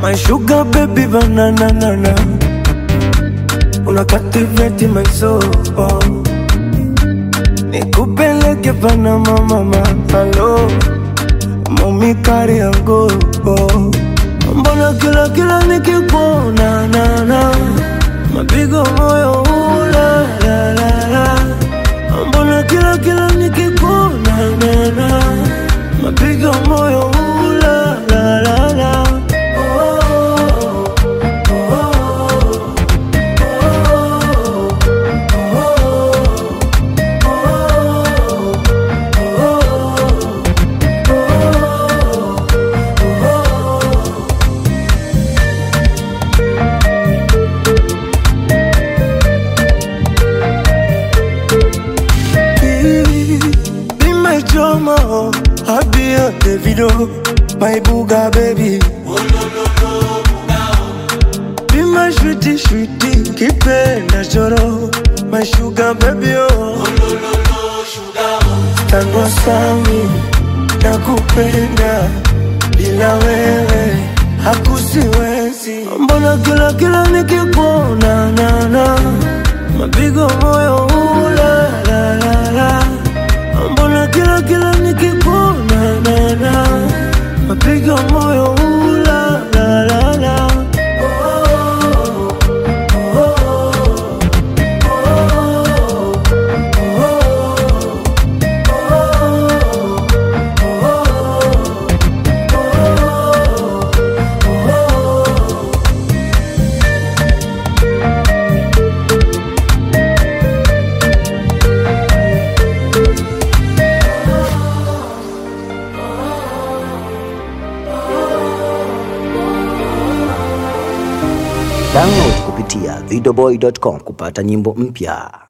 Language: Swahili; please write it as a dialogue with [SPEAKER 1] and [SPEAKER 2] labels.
[SPEAKER 1] My sugar baby banana nana Una captivate my soul oh. Nikupeleke Panama mama Hello Mami kari yangu oh. Mbona kila kila nikikuona na na Mapigo moyo ula la la la Mbona kila kila nikikuona na na Mapigo moyo ula la la la oh, oh, Be my drama, I'll be your Davido, my booga baby. Be my sweetie, sweetie, kipenda choro, my sugar baby oh. Tanwa sami, nakupenda, bila wewe hakusiwezi. Mbona kila kila nikikuona na na mapigo moyo ula la la la Mbona kila kila nikikuona na na mapigo moyo ula la la la oh, oh,
[SPEAKER 2] Download kupitia videoboy.com kupata nyimbo mpya.